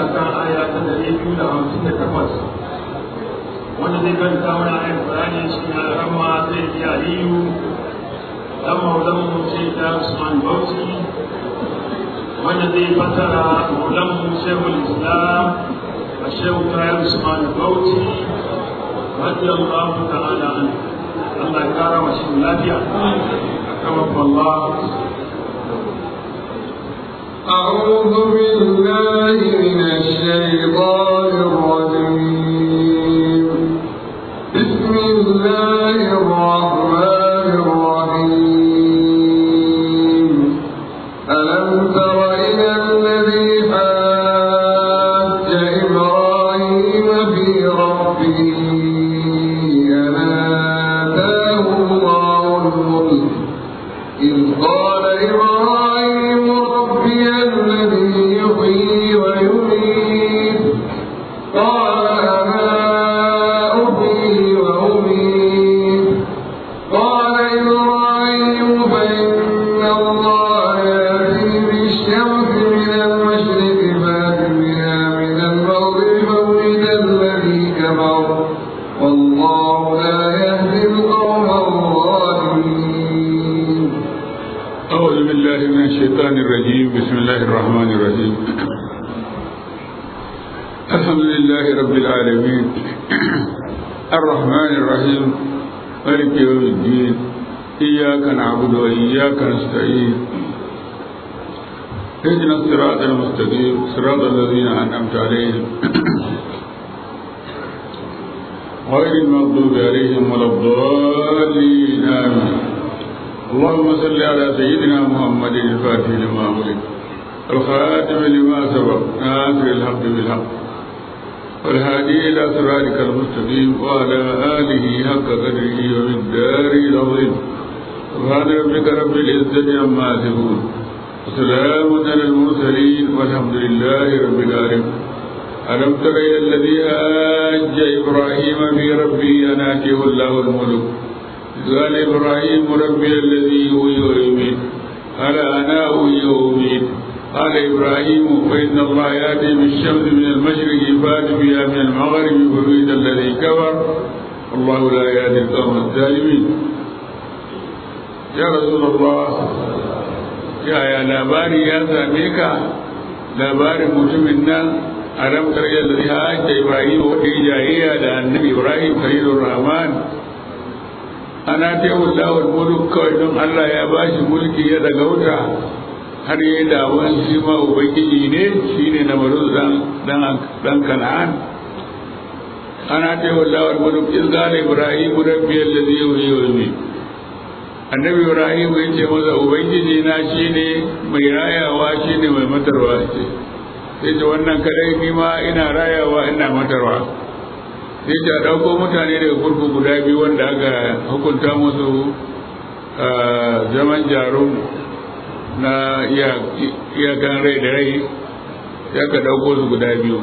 a kan aya ta ɗari biyu da hamsin da takwas wanda zai karanta mana ayar bayani shi na rama zai yi aliyu dan maulan mu ce ta usman bauchi wanda zai fasara maulan mu shehul islam a shehu kayan usman bauchi radiyallahu ta'ala an Allah ya kara wa shi lafiya kama Allah أعوذ بالله من الشيطان الرجيم بسم الله الرحمن الرحيم ألم تر إلى الذي حاج إبراهيم في ربه أن آتاه الله الملك إذ قال إبراهيم ربي الذي يحيي ويميت قال أنا أحيي وأميت قال إبراهيم فإن الله يأتي بالشمس من المشرق فات بها من المغرب فبهت الذي كفر والله لا يهدي القوم الظالمين أعوذ بالله من الشيطان الرجيم بسم الله الرحمن الرحيم الحمد لله رب العالمين الرحمن الرحيم مالك يوم الدين إياك نعبد وإياك نستعين اهدنا الصراط المستقيم صراط الذين أنعمت عليهم غير المغضوب عليهم ولا الضالين آمين اللهم صل على سيدنا محمد الفاتح لما أغلق الخاتم لما سبق ناصر الحق بالحق والهادي إلى صراطك المستقيم وعلى آله حق قدره ومقداره العظيم سبحان ربك رب العزة عما يصفون وسلام على المرسلين والحمد لله رب العالمين ألم تر إلى الذي هاج إبراهيم في ربه أن آتيه الله الملك قال إبراهيم ربي الذي يحيي ويميت قال أنا أحيي وأميت قال إبراهيم فإن الله يأتي بالشمس من المشرق فات بها من المغرب فبئس الذي كفر والله لا يهدي القوم الظالمين يا رسول الله يا يا labari ya same ka labarin mutumin nan a ramkar yadda zai hajja Ibrahim wadda jayayya da annabi Ibrahim Khalilur Rahman ana taimu lawar mulk kawai don Allah ya ba shi mulki ya daga wuta har yi dawon shi ma ubangiji ne shi ne na maru dan kan'an ana taimu lawar mulk in zala ibrahim rabbi allazi yuhyi wa yumiit annabi ibrahim ya ce masa ubangiji na shi ne mai rayawa shi ne mai matarwa ce sai ce wannan kadai ni ma ina rayawa ina matarwa sai ta ɗauko mutane daga kurku guda biyu wanda aka hukunta musu zaman jarum na iyakan rai da rai ya ka ɗauko su guda biyu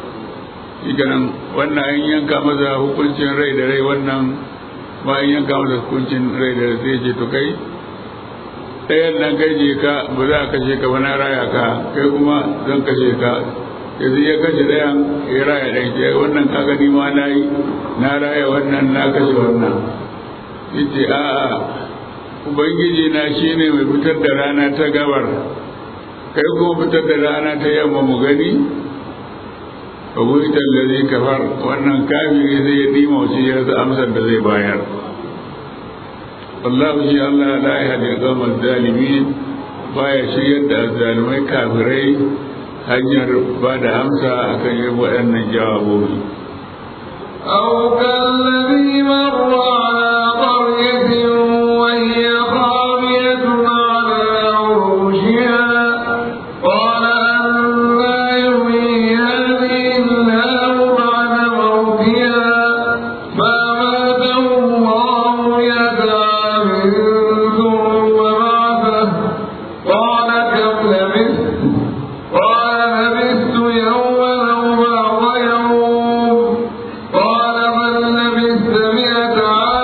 nan wannan an yanka masa hukuncin rai da rai wannan ma an yanka masa hukuncin rai da rai sai ce to kai ɗayan nan kai je ka ba za a kashe ka ba na raya ka kai kuma zan kashe ka yanzu ya kashe ɗayan ya raya ɗan ke wannan kaga ni ma na yi na raya wannan na kashe wannan yace a'a ubangiji na shine mai fitar da rana ta gabar kai kuma fitar da rana ta yamma mu gani abuitan da zai kafar wannan kafiri zai ya dima wasu ya rasa amsar da zai bayar wallahu shi Allah la yahdi al-qawmal zalimin baya shiryar da zalimai kafirai hanyar ba da amsa a kan yin waɗannan jawabobi. أو كالذي مر على قرية وهي خاوية على عروشها قال أنا يحيي هذه الله بعد موتها فأماته الله مئة عام ثم بعثه قال كم لبثت قال لبثت يوما أو بعض يوم قال بل لبثت مئة عام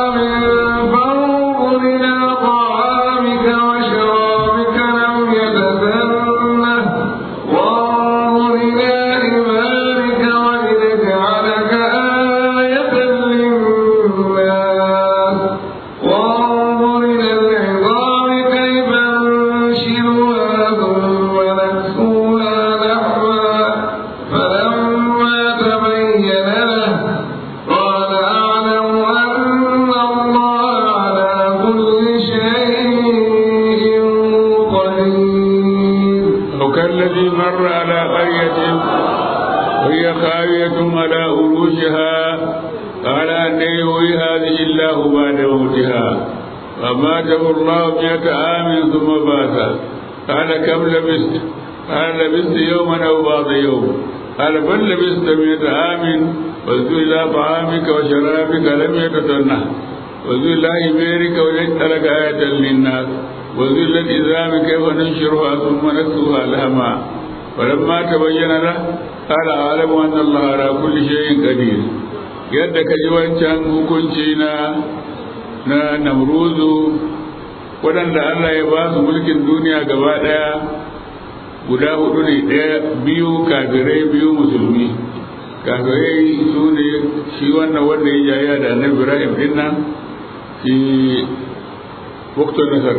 عليهم وهي خاوية على عروشها قال أن يحيي هذه الله بعد موتها فماته الله مئة عام ثم بات قال كم لبست قال لبست يوما أو بعض يوم قال بل لبست مئة عام واذكر إلى طعامك وشرابك لم يتسنه واذكر إلى إبيرك وليسألك آية للناس واذكر الإزام كيف ننشرها ثم نكسوها لهما فلما تبين له قال أعلم أن الله على كل شيء قدير yadda ka ji wancan hukunci na na namruzu waɗanda Allah ya ba su mulkin duniya gaba ɗaya guda hudu ne ɗaya biyu kafirai biyu musulmi kafirai su ne shi wannan wanda ya jaya da annabi ibrahim din nan shi waktu nasar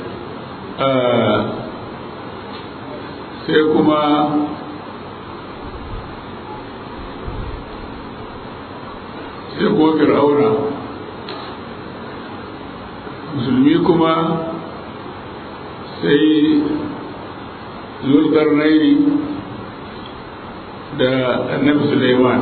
sai kuma sai kuma fir'auna musulmi kuma sai zulkarnaini da annabi suleiman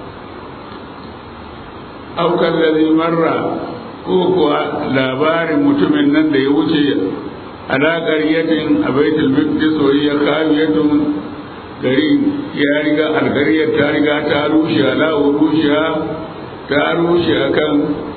aukan lalzi marra ko kuwa labarin mutumin nan da ya wuce alaƙar yatin a baitul maqdis wa ya kawiyatun gari ya riga algariyar ta riga ta rushe ala rushe ta rushe akan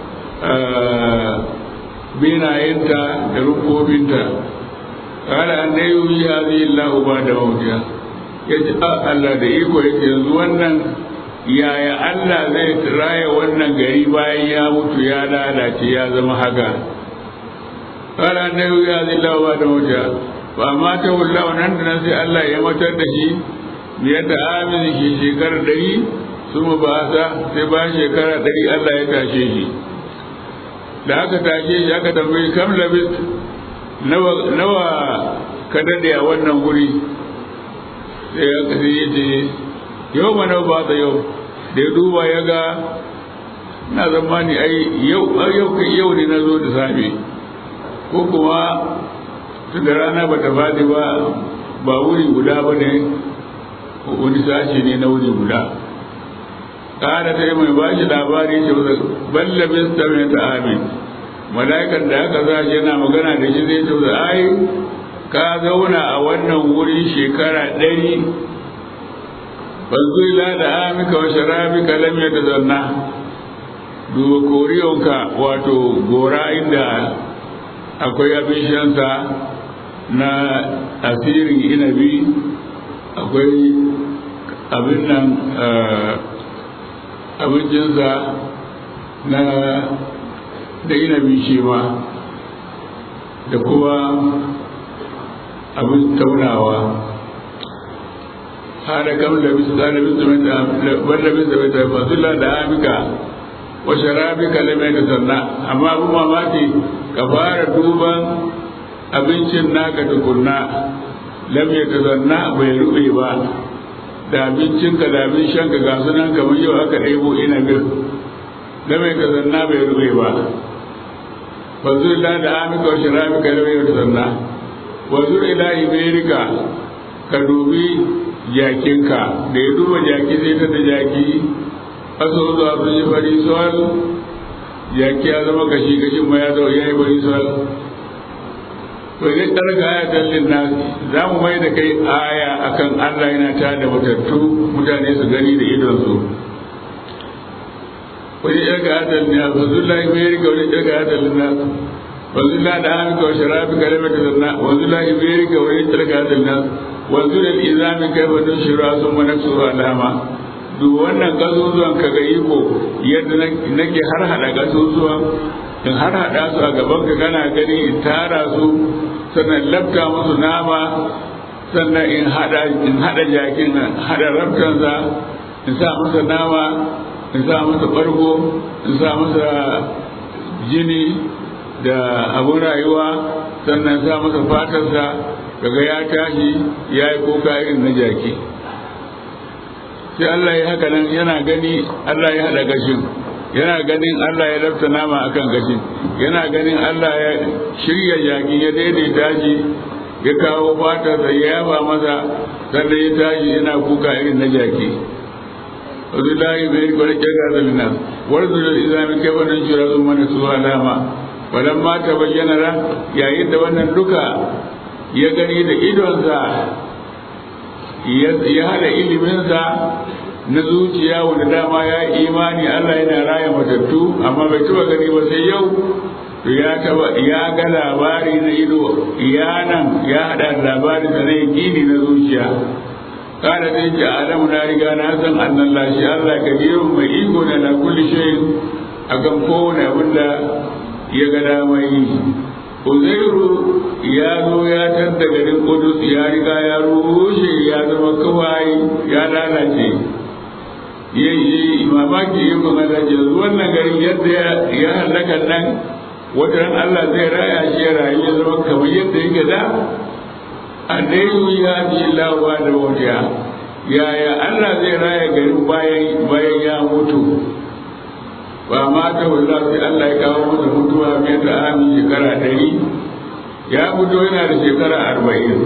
binayenta da rukobinta kala an da yi hadhihi Allah ba da mawdiya yace a Allah da iko yake yanzu wannan yaya Allah zai raya wannan gari bayan ya mutu ya lalace ya zama haka kala an da yi hadhihi Allah ba da mawdiya ba ma ta wallahu nan da nan sai Allah ya matar da shi biyar da amin shi shekarar ɗari su ba sa sai ba shekara ɗari Allah ya tashe shi da aka tashe shi aka tambayi kam labis nawa ka daɗe a wannan wuri sai ya kasi ya ce yau ma nawa ba ta yau da ya duba ya ga na zamani ai yau yau ne na zo da safe ko kuma tun da rana ba ta faɗi ba ba wuri guda ba ne wani sashi ne na wuri guda ƙara ta yi mai ba shi labari ce ballabin sami ta amin mala'ikan da aka za shi yana magana da shi zai ce ai ka zauna a wannan wuri shekara ɗari banzu ila da amika wa sharabika lam yatazanna duba koriyonka wato gora inda akwai abin shansa na asirin inabi akwai abin nan abincinsa na da inabi shi ma da kuma abin taunawa hada kam da bisa da bisa wanda bisa bisa fasula da amika wa sharabika lamai da sanna amma abin mamaki ka fara duban abincin naka tukunna lam ya tazanna bai rube ba da abincinka da abin shanka ga sunan kamar yau aka ɗebo ina bir lam ya tazanna bai rube ba wanzu ila da amika wa shirabika lam ya tazanna wanzu ila iberika ka dubi jakinka da ya duba jaki sai ta da jaki aso zuwa sun yi fari sol jaki ya zama kashi kashin ma ya zama ya yi fari sol to zai tsarka aya tallin na za mu mai da kai aya akan Allah yana ta da matattu mutane su gani da idonsu wani ɗarka aya tallin na fa zulla mai rika wani ɗarka aya tallin na fa zulla da hamika wa sharafi kalimar da zanna wa zulla mai rika wani ɗarka aya tallin na wa zulla izami kai fa don shira sun mana su alama duk wannan gazuzuwan ka ga iko yadda nake har hada gazuzuwan in har hada su a gaban ka kana gani in tara su sannan labta musu nama sannan in hada in hada jakin hada rabtansa in sa masa nama in sa masa bargo in sa masa jini da abun rayuwa sannan sa masa fatarsa daga ya tashi ya yi kuka irin na jaki sai Allah ya haka nan yana gani Allah ya hada gashin yana ganin Allah ya lafta nama akan gashin yana ganin Allah ya shirya jaki ya daidaita shi ya kawo fata da ya yaba masa sanda ya tashi yana kuka irin na jaki wasu layi bai rikwa da kyar da lina warzu da izami kai wannan shura sun mana su alama wadan ma ta bayyana ran yayin da wannan duka ya gani da idonsa ya hada iliminsa na zuciya wanda dama ya yi imani Allah yana raya matattu amma bai taba gani ba sai yau to ya taba ya ga labari na ido ya nan ya hada labari da na yakini na zuciya kada dai ji adamu na riga na san annan lashi Allah kadirun mai iko da na kulli shayin akan kowane abin da ya ga dama yi Uzairu ya zo ya tadda garin Kudus ya riga ya rushe ya zama kawai ya lalace ya yi mamaki ya kuma zaje wannan garin yadda ya halaka nan wata ran Allah zai raya shi ya rayu ya zama kamar yadda yake da a dai ya ji lawa da wata yaya Allah zai raya garin bayan bayan ya mutu ba ma ta wanda sai Allah ya kawo masa mutuwa mai ta ami shekara ɗari ya mutu yana da shekara arba'in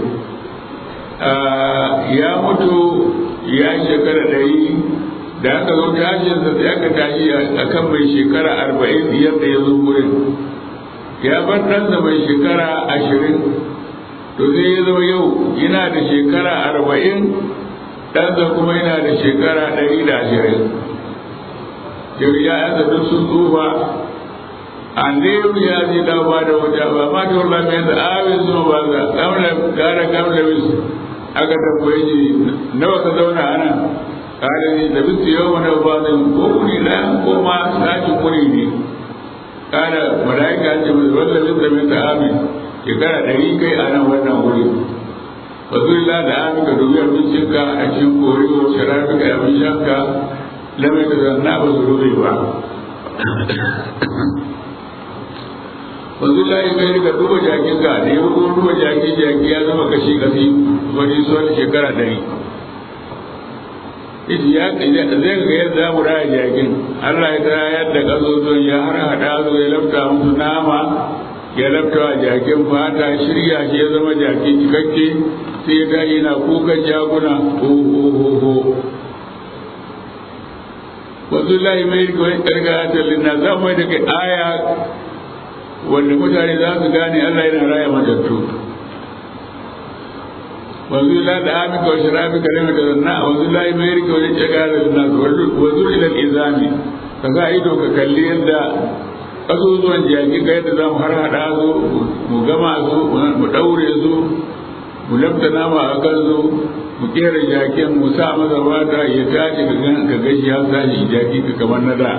ya mutu ya shekara ɗari da aka zo tashinsa sai aka tashi a kan mai shekara arba'in yadda ya zo wurin ya bar ɗansa mai shekara ashirin to sai ya zo yau yana da shekara arba'in ɗansa kuma yana da shekara ɗari da ashirin yau ya yanzu duk sun tsufa an da yau ya zai dawo ba da wata ba ma ta wula mai da awin zuwa ba za kamla gara kamla wisu aka tambaye shi nawa ka zauna a nan kada ne da bisu yau wani ba zai ko kuri na ko ma sashi kuri ne kada mala'ika ce mai wanda bin da min amin shekara ɗari kai a nan wannan wuri ba zai la da amin ka dubi abincinka a cikin kori ko sharafi ka abin shanka lamai da zanna ba su rufe ba wanzu layi kai rika duba jakin ka da yau kuma duba jaki jaki ya zama kashi kashi wani son shekara ɗari ita ya zai ga yadda mu raya jakin Allah ya tara yadda ƙasozon ya har haɗa zo ya lafta musu nama ya lafta wa jakin fata shirya shi ya zama jaki cikakke sai ya tashi na kukan jakuna ho ho ho ho wasu layi mai rikon ƙarƙa na za mu da kai aya wanda mutane za su gane Allah yana raya matattu wanzu la da ami ka wasu rafi ka rama da zanna wanzu la mai rike wani cika da zanna wanzu ila izami ka sa ido ka kalli yadda ƙasusuwan jaki ka yadda za mu har haɗa su mu gama su mu ɗaure su mu lafta nama a kan su mu kera jakin mu sa masa wata ya tashi ka gashi ya tashi jaki ka kamar na da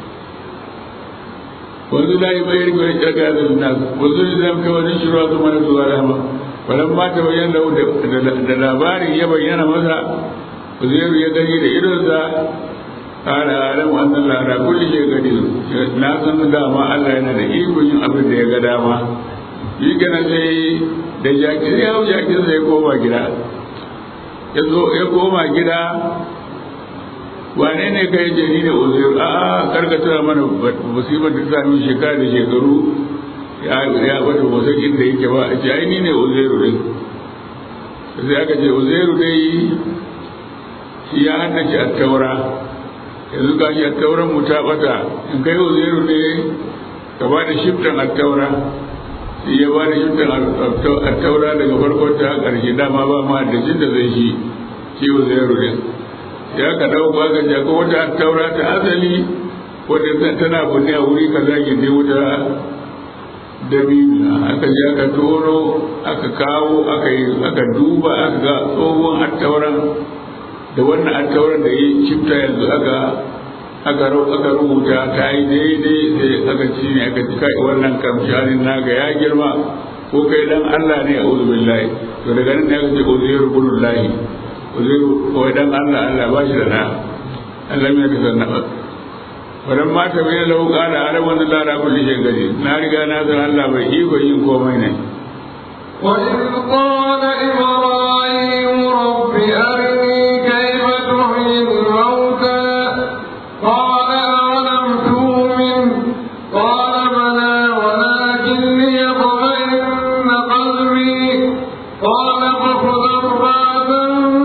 wanzu la yi bayar gwai daga da nas wanzu da zama kai wani shiruwa su mana zuwa rama wannan ma ta bayyana da labarin ya bayyana masa uzairu ya gani da idonsa ala alam annan lara kulli shi gani na san dama Allah yana da iko yin abin da ya ga dama yi gana sai da jaki ya hau jakin sai koma gida ya zo ya koma gida wane ne kai jari da uzairu a karka tura mana musibar da ta sami shekara da shekaru ya wata wasan inda yake ba a ce ai ni ne uzairu din sai aka ce uzairu dai shi ya haddace a taura yanzu ga shi a tauran mu ta bata in kai uzairu ne ka ba da shiftan a taura shi ya ba da shiftan a taura daga farkon ta ƙarshe dama ba ma da jin da zai shi shi uzairu din ya ka dauko aka ce ko wata taura ta asali wadda tana bunne a wuri ka zagi ne wata dabila aka je aka toro aka kawo aka yi aka duba aka ga tsohon attauran da wannan attauran da ya cifta yanzu aka aka aka rubuta ta yi daidai sai aka ci ne aka ci kai wannan kamshanin naga ya girma ko kai dan Allah ne a billahi to daga nan ne aka ce uzairu billahi uzairu ko dan Allah Allah ba shi da na Allah mai ka sanna ba wannan mata bai lau kana ala wanda la ra kulli shay gari na riga na san Allah bai iko yin komai ne وإذ قال إبراهيم رب أرني كيف تحيي الموتى قال أولم تؤمن قال بلى ولكن ليطمئن قلبي قال فخذ أربعة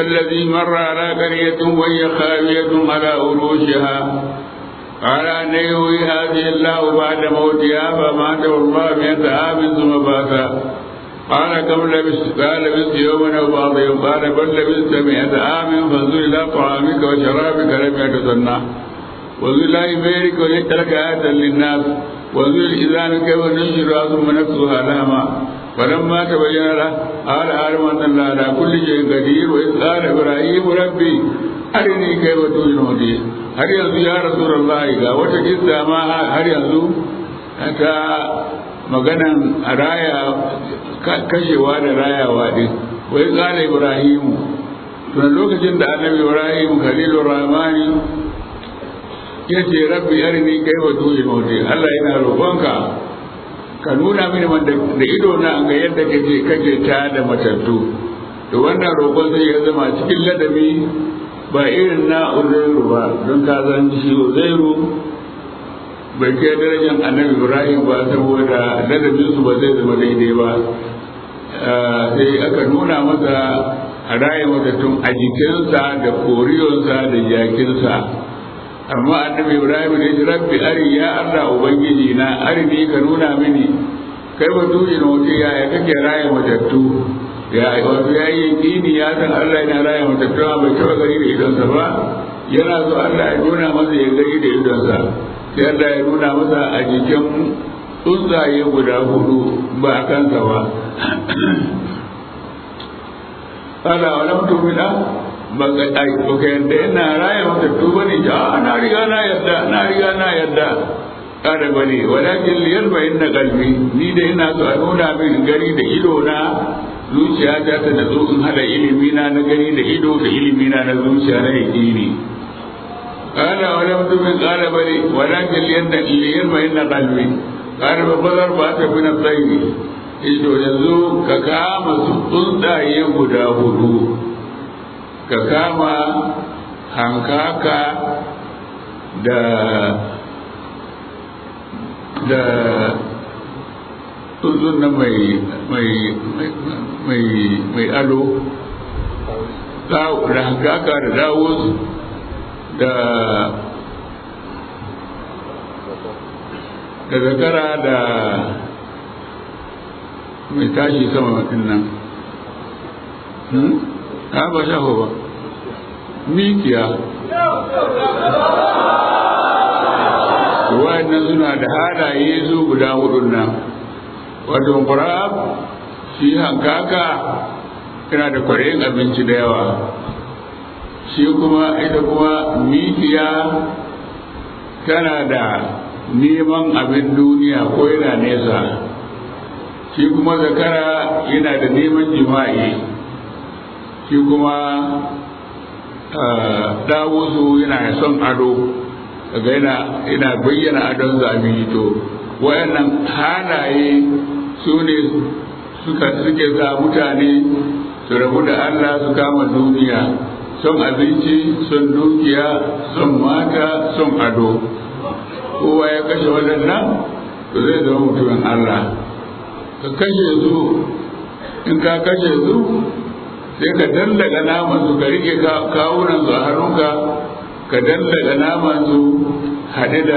والذي مر على قرية وهي خاوية على عروشها قال أن يهوي هذه الله بعد موتها فماته الله مئة عام ثم بات قال كم لبست قال لبست يوما أو بعض يوم قال بل لبست مئة عام فانظر إلى طعامك وشرابك لم يتصنع وانظر إلى إبيرك وليترك آية للناس وانظر إذا كيف ننشرها ثم نكسوها لهما فلما تبين له قال أعلم أن الله على كل شيء قدير وإذ قال إبراهيم ربي أرني كيف تؤمن har yanzu ya rasulullah ga wata kissa ma har yanzu ta maganan raya kashewa da rayawa din wai kala ibrahimu tun lokacin da annabi ibrahim khalilur rahmani ya ce rabbi arini kaifa tuyi mauti Allah yana roƙonka ka nuna mini da ido na ga yadda kake kake ta da matattu to wannan roƙon sai ya zama cikin ladabi ba irin na uzairu ba don ka zan shi uzairu bai kai darajar annabi ibrahim ba saboda ladabinsu ba zai zama daidai ba sai aka nuna masa a raya matattun a jikinsa da koriyonsa da jakinsa amma annabi ibrahim ne shi rabbi ari ya allah ubangiji na arini ka nuna mini kai ba tuyi na wuce yaya kake raya matattu ya wato ya yi yakini ya san Allah yana raya matattu bai taɓa gani da idonsa ba yana so Allah ya nuna masa ya gani da idonsa sai Allah ya nuna masa a jikin tsuntsaye guda hudu ba a kansa ba Allah wa lam tumina ba ka ai ba ka yadda yana raya matattu ba ne a na riga na yadda na riga na yadda kada bane walakin liyalba inna qalbi ni da ina so a nuna min gari da ido na zuciya ta ta da in hada ilimi na na gani da ido da ilimi na na zuciya na yaqini qala wa lam tumin qala bali walakin liyanna liyalba inna qalbi qala ba bazar ba ta bin tsayi ido yanzu ka kama su tsuntsaye guda hudu ka kama hankaka da da tsuntsun nan mai mai mai mai ado da hankaka da dawus da da zakara da mai tashi sama din nan ha ba shaho ba mikiya wa'annan suna da halaye su guda hudun nan wato kurab shi hankaka yana da kwareyin abinci da yawa shi kuma ita kuma mikiya tana da neman abin duniya ko yana nesa shi kuma zakara yana da neman jima'i shi kuma dawusu yana son ado daga yana yana bayyana adon zabi to wayannan halaye su ne suka suke sa mutane su rabu da Allah su kama duniya son abinci son dukiya son mata son ado kowa ya kashe waɗannan to zai zama mutumin Allah ka kashe su in ka kashe su sai ka dallaga naman su ka rike kawunan su a hannunka ka dallaga naman su haɗe da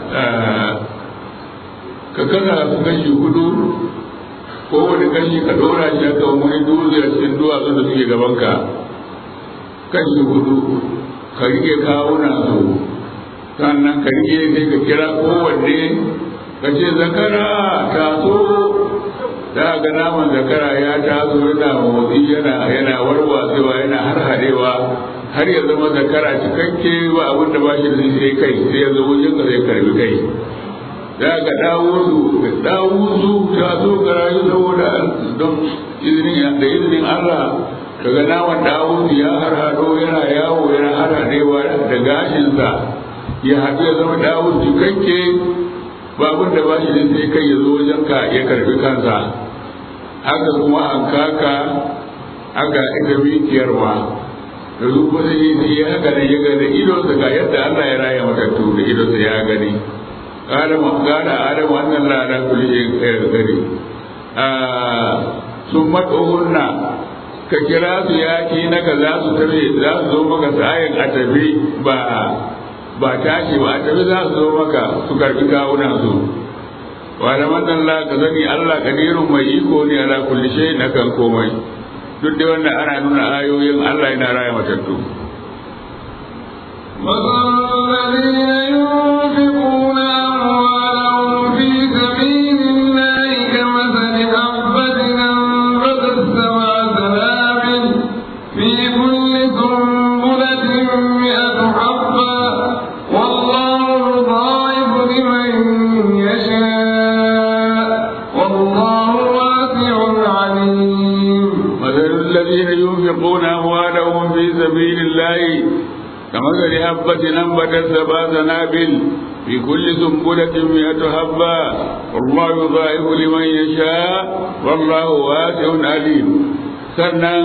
ka kasa su kashi hudu ko wani kashi ka ɗora shi aka wani dutse a cikin duwatsun da suke gabanka kashi hudu ka rike kawunan su sannan ka rike sai ka kira kowanne ka ce zakara taso da ga naman zakara ya taso yana motsi yana yana warwatsewa yana har hadewa har ya zama zakara cikakke ba abin da ba shi da sai kai sai ya zo wajen ka zai karbi kai da ga dawuzu dawuzu ta zo ga rayu saboda don izinin da izinin Allah daga naman dawuzu ya har hado yana yawo yana har hadewa da gashinsa ya haɗu ya zama dawuzu cikakke babun da ba shi da sai kai ya zo wajen ka ya karbi kansa haka kuma an kaka haka ita mikiyar ma da su kuma sai yi ya haka da ya gani idonsa ga yadda Allah ya raya matattu da idonsa ya gani Adamu gada Adamu wannan lada kulli ya gani sun matsohunna ka kira su yaki na ka za su tafi za su zo maka sa'ayin a tafi ba ba tashi ba a tafi za su zo maka su karbi kawunan su wa da Allah ka sani Allah kadirun mai iko ne ala kulli shay'in akan komai duk da wannan ana nuna ayoyin Allah yana raya matattu مثل الذين ينفقون أموالهم في سبيل الله كمثل حبة أنبتت سبع سنابل في كل سنبلة مئة حبة والله يضاعف لمن يشاء والله واسع عليم مثل الذين ينفقون أموالهم في سبيل الله كمثل حبة أنبتت سبع سنابل في كل سنبلة مئة حبة والله يضاعف لمن يشاء والله واسع عليم sannan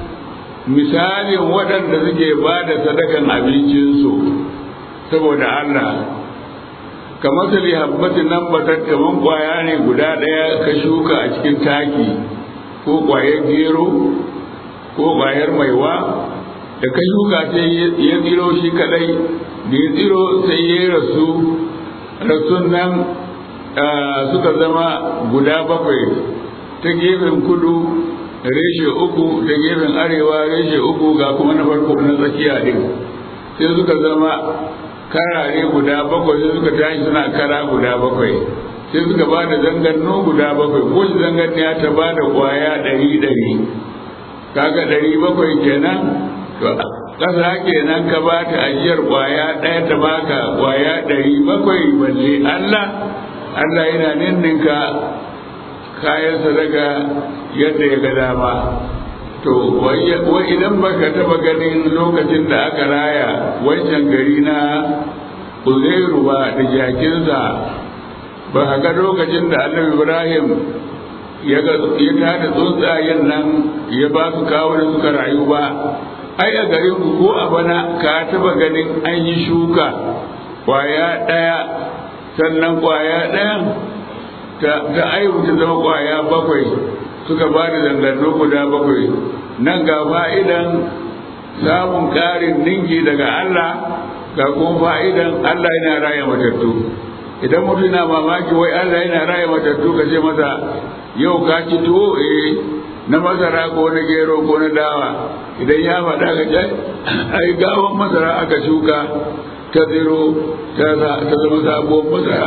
misalin waɗanda suke ba da sadakan abincinsu saboda Allah kamar su habbatin nan batar kaman kwaya ne guda ɗaya ka shuka a cikin taki ko kwayar gero ko kwayar maiwa da ka shuka sai ya tsiro shi kadai da ya tsiro sai ya rasu rasun nan suka zama guda bakwai ta gefen kudu reshe uku ta gefen arewa reshe uku ga kuma na farko na tsakiya din sai suka zama karare guda bakwai sai suka tashi suna kara guda bakwai sai suka ba da zanganno guda bakwai ko zanganniya ta ba da kwaya ɗari ɗari kaga ɗari bakwai kenan to ƙasa kenan ka ba ta ajiyar kwaya ɗaya ta baka kwaya ɗari bakwai balle Allah Allah yana ninninka kayan sadaka yadda ya ga dama to wai idan baka taba ganin lokacin da aka raya wancan gari na uzairu ba da jakinsa ba ka ga lokacin da annabi ibrahim ya tada tsuntsayen nan ya ba su kawo da suka rayu ba ai a garin ku ko a bana ka taba ganin an yi shuka kwaya ɗaya sannan kwaya ɗayan ta aihu ta zama kwaya bakwai suka ba da zangarno guda bakwai nan ga fa'idan samun ƙarin ninki daga Allah ga kuma fa'idan Allah yana raya matattu idan mutum na mamaki wai Allah yana raya matattu ka ce masa yau ka ci tuwo eh na masara ko na gero ko na dawa idan ya faɗa ka ce ai gawan masara aka shuka ta ziro ta zama sabuwar masara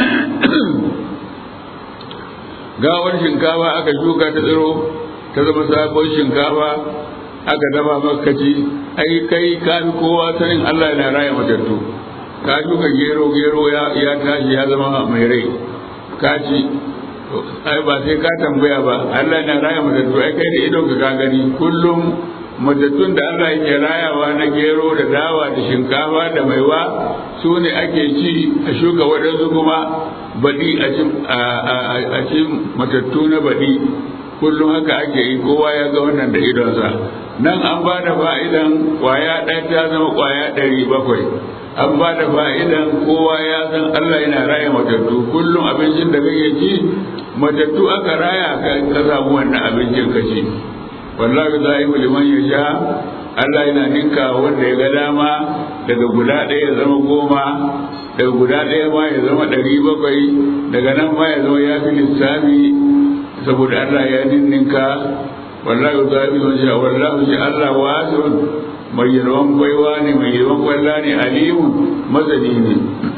gawar shinkafa aka shuka ta tsiro ta zama sabon shinkafa aka dafa makaci ai kai ka fi kowa sanin Allah yana raya matattu ka shuka gero gero ya tashi ya zama mai rai ka ci ai ba sai ka tambaya ba Allah yana raya matattu ai kai da idon ka gani kullum matattun da Allah yake rayawa na gero da dawa da shinkafa da maiwa su ne ake ci a shuka waɗansu kuma baɗi a ci matattu na baɗi kullum haka ake yi kowa ya ga wannan da idonsa nan an ba da fa'idan ƙwaya ɗaya ta zama ƙwaya ɗari bakwai an ba da fa'idan kowa ya san Allah yana raya matattu kullum abincin da kake ci matattu aka raya ka samu wannan abincin ka ci wallahi zaifu liman yasha Allah yana ninka wanda ya ga dama daga guda ɗaya ya zama goma daga guda ɗaya ma ya zama ɗari bakwai daga nan ma ya zama ya fi lissafi saboda Allah ya ninninka wallahi zaifu liman yasha wallahi shi Allah wasi'un mai yalwan baiwa ne mai yalwan kwalla ne alimu masani ne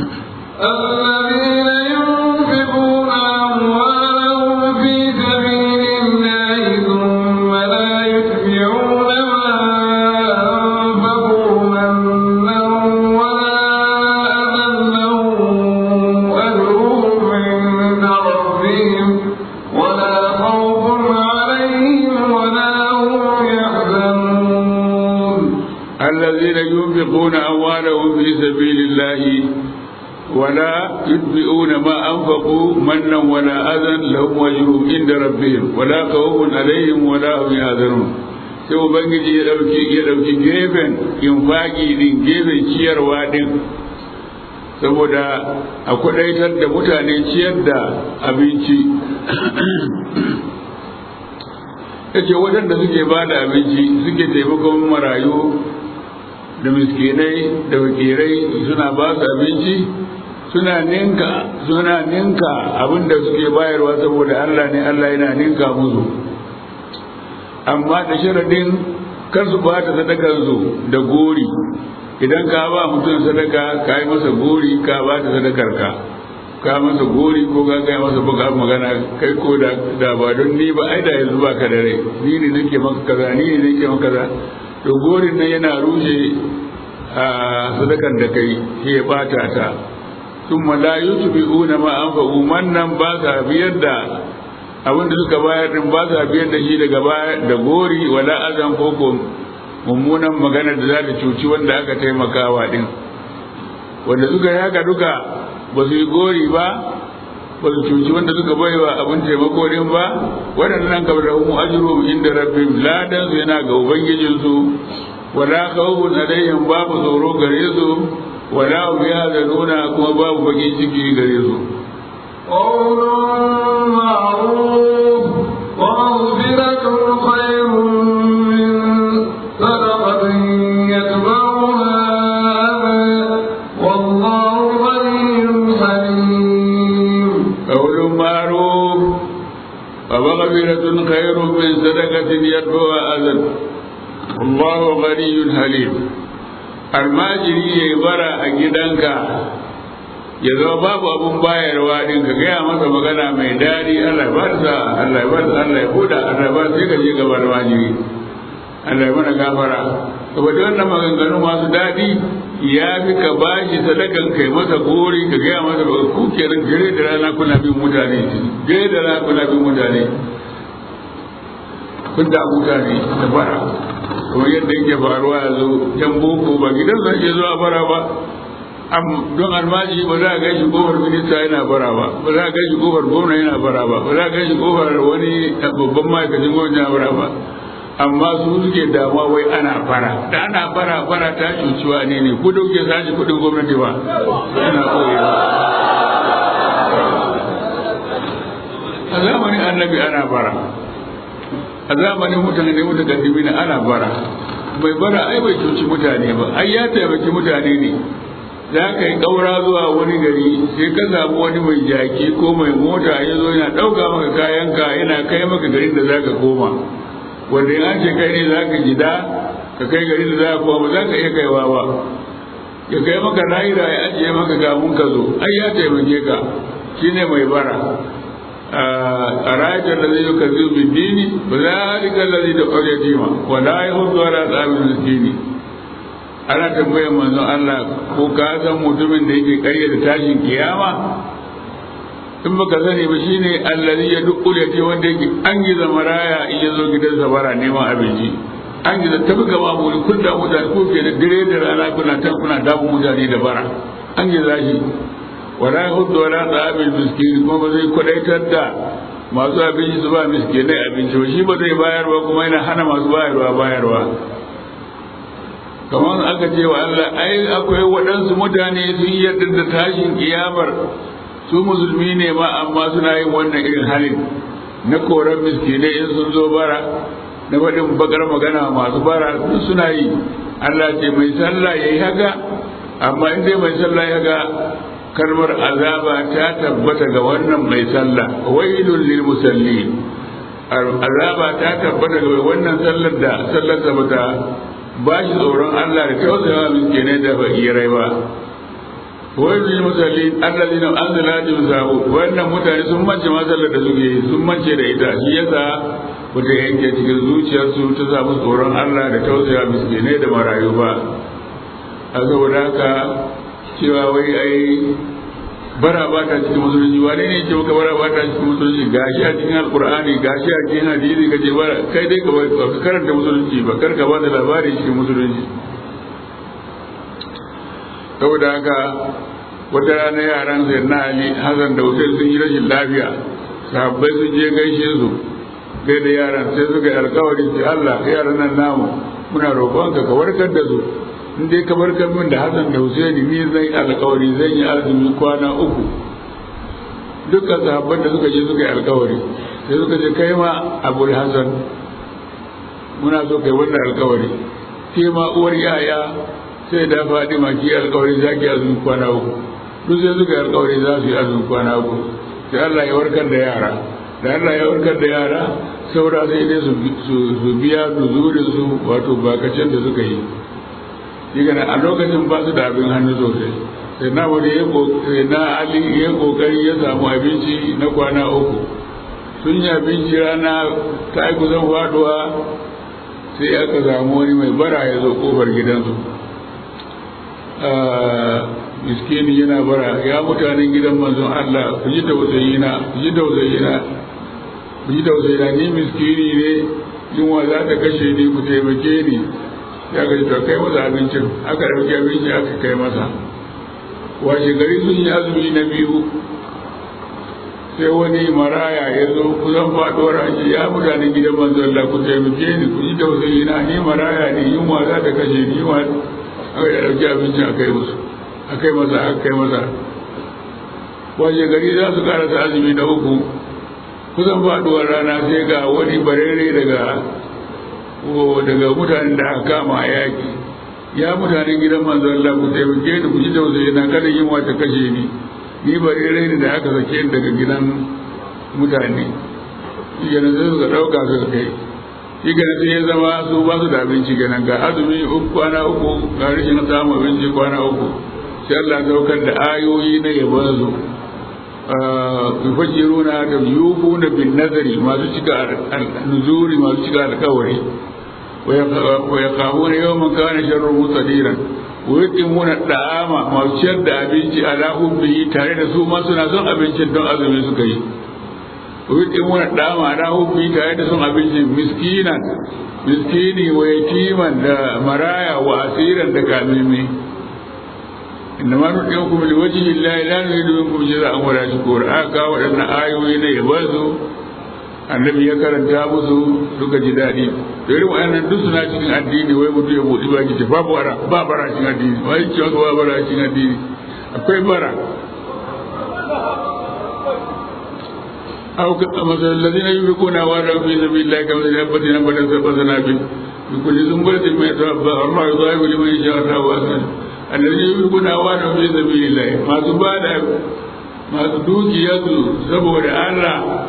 الذين ينفقون أموالهم في سبيل الله ثم لا يتبعون ما أنفقوا منا ولا أذى لهم أجرهم عند ربهم ولا خوف عليهم ولا هم يحزنون الذين ينفقون أموالهم في سبيل الله ولا يتبعون ما أنفقوا منا ولا أذى لهم أجرهم عند ربهم ولا خوف عليهم ولا هم يحزنون sai ubangiji ya dauki ya dauki gefen infaki din gefen ciyarwa din saboda a kwadaitar da mutane ciyar da abinci yace waɗanda suke ba da abinci suke taimakon marayu da miskinai da wakirai suna ba su abinci suna ninka suna ninka abinda suke bayarwa saboda Allah ne Allah yana ninka musu amma da sharadin kar su ba ta sadakar su da gori idan ka ba mutum sadaka ka yi masa gori ka ba ta sadakar ka ka masa gori ko ka gaya masa baka magana kai ko da da ba don ni ba ai da yanzu ba ka da rai ni ne nake maka kaza ni ne nake maka kaza to gorin nan yana rushe a sadakan da kai shi ya bata ta ثم لا يتبعون ما أنفقوا mannan ba sa biyar da abin da suka bayar din ba sa biyar da shi daga baya da gori wala azan koko mummunan magana da za ta cuci wanda aka taimakawa din wanda suka yi haka duka ba su yi gori ba ba su cuci wanda suka baiwa abin taimako din ba waɗannan kamar da umu ajru inda rabbim ladan su yana ga ubangijinsu wala khawfun alaihim babu tsoro gare su wala hum yahzanuna kuma babu bakin ciki gare su قول معروف ومغفرة خير من صدقة يتبعها أذى والله غني حليم قول معروف ومغفرة خير من صدقة يتبعها أذى والله غني حليم almajiri ya yi bara a gidanka ya zama babu abun bayarwa din ka gaya masa magana mai daɗi Allah ba sa Allah ba sa Allah ya huda Allah ba sai ka je gaba da almajiri Allah ya mana gafara saboda wannan maganganu masu daɗi ya fi ka bashi sadakan kai masa gori ka gaya masa ba ku kenan gare da rana kuna bin mutane gare da rana kuna bin mutane kun da mutane da bara kuma yadda yake faruwa yanzu yan boko ba gidan zan iya zuwa bara ba don almaji ba za a gan shi kofar minista yana bara ba ba za a gan shi kofar gwamna yana bara ba ba za a gan shi kofar wani babban ma'aikacin gwamna yana bara ba amma su suke damuwa wai ana fara da ana fara fara ta cuciwa ne ne ku dauke sashi kudin gwamnati ba yana koyewa a zamanin annabi ana bara a zamanin mutane da mutakaddimi na ana bara mai bara ai bai cuci mutane ba ai ya taimaki mutane ne za ka yi ƙaura zuwa wani gari sai ka samu wani mai jaki ko mai mota ya zo yana ɗauka maka kayanka yana kai maka garin da za ka koma wanda in an ce kai ne za ka gida ka kai garin da za ka koma za ka iya kaiwa ba ya kai maka naira ya ajiye maka gamun ka zo ai ya taimake ka shine mai bara أرأيت الذي يكذب بالدين فذلك الذي يدعو اليتيم ولا يحض على طعام المسكين ana tambayar manzon Allah ko ka san mutumin da yake karya da tashin kiyama in baka sani ba shine allazi ya dukul yake wanda yake an giza maraya in ya zo gidansa bara neman abinci an giza tafi gaba muri kun da mutane ko ke da dire da rana kuna tan kuna damu mutane da bara an giza shi wala hudu wala ta'amil miskin kuma ba zai kwadaitar da masu abinci su ba miskinai abinci ba shi ba zai bayarwa kuma yana hana masu bayarwa bayarwa kamar aka ce wa Allah ai akwai waɗansu mutane sun yarda da tashin kiyamar su musulmi ne ma amma suna yin wannan irin halin na koran miskinai in sun zo bara na faɗin bakar magana masu bara duk suna yi Allah ce mai sallah yayi haka amma in dai mai sallah ya ga kalmar azaba ta tabbata ga wannan mai sallah wailul lil musallin azaba ta tabbata ga wannan sallar da sallar da bata ba shi tsoron Allah da tausayawa miskinai da fakirai ba wailul lil musallin alladhina anzala jumsahu wannan mutane sun mance masallar da suke yi sun mance da ita shi yasa wata yanke cikin zuciyarsu ta samu tsoron Allah da tausaya miskinai da marayu ba a saboda haka cewa wai ai bara ba ta cikin musulunci wane ne ce maka bara ba ta cikin musulunci gashi a cikin alkur'ani gashi a cikin hadisi kace bara kai dai ka karanta musulunci ba kar ka ba da labari cikin musulunci saboda haka wata rana yaran sai na ali hazan da hussein sun yi rashin lafiya sahabbai sun je gaishe su kai da yaran sai suka yi alkawari ce Allah yaran nan namu muna roƙonka ka warkar da su in dai ka barkar min da Hassan da Husaini ni zai alkawari zan yi azumi kwana uku dukkan sahabban da suka je suka yi alkawari sai suka ce kai ma Abul Hassan muna so kai wannan alkawari ke ma uwar yaya sai da faɗi ma ki alkawari za ki azumin kwana uku duk sai suka yi alkawari za su yi azumin kwana uku sai Allah ya warkar da yara da Allah ya warkar da yara saura sai dai su biya nuzurin su wato bakacin da suka yi diga a lokacin ba su da abin hannu sosai sai na wani sai na ali ya kokari ya samu abinci na kwana uku sun yi abinci rana ta yi kusan faduwa sai aka samu wani mai bara ya zo kofar gidansu miskini yana bara ya mutanen gidan manzon Allah ku ji tausayina ku ji tausayina ku ji tausayina ni miskini ne yunwa za ta kashe ni ku taimake ni ya gaji to kai masa abincin aka ɗauki abinci aka kai masa washe gari sun yi azumi na biyu sai wani maraya ya zo kusan faɗuwar aji ya mutanen gidan manzon Allah ku taimake ni ku ji tausayina ni maraya ne yunwa za ta kashe ni yunwa aka ɗauki abincin aka yi musu aka yi masa aka kai masa washe gari za su karasa azumi na uku kusan faduwar rana sai ga wani barere daga daga mutanen da aka kama a yaki ya mutanen gidan manzon Allah ku taimake ni ku ji tausayi na kada yin wata kashe ni ni barere ne da aka sake ni daga gidan mutane shi kenan sai suka ɗauka suka kai shi kenan sai ya zama su ba su da abinci kenan ga azumi uku kwana uku ga rashin samun abinci kwana uku sai Allah saukar da ayoyi na yabon su yufajiruna da yufuna bin nazari masu cika nuzuri masu cika alkawari wa yaqamuna yawman kana sharru mustadiran wa yutimuna da'ama masu ciyar da abinci ala hubbihi tare da su ma suna son abincin don azumi suka yi wa yutimuna da'ama ala hubbihi tare da son abincin miskinan miskini wa yatiman da maraya wa asiran da kamimi إنما نطعمكم لوجه الله لا نريد منكم جزاء ولا شكور aka waɗannan ayoyi na yabansu annabi ya karanta musu suka ji daɗi da irin waɗannan duk suna cikin addini wai mutum ya buɗi baki ce babu bara ba bara cikin addini wai ce ba bara cikin addini akwai bara أو مثل الذين ينفقون أموالهم في سبيل الله كمثل حبة نبتت سبع سنابل بكل سنبلة ما يتوفى الله يضاعف لمن يشاء الله وأحسن الذين ينفقون أموالهم في سبيل الله ما تبادر masu dukiyarsu saboda Allah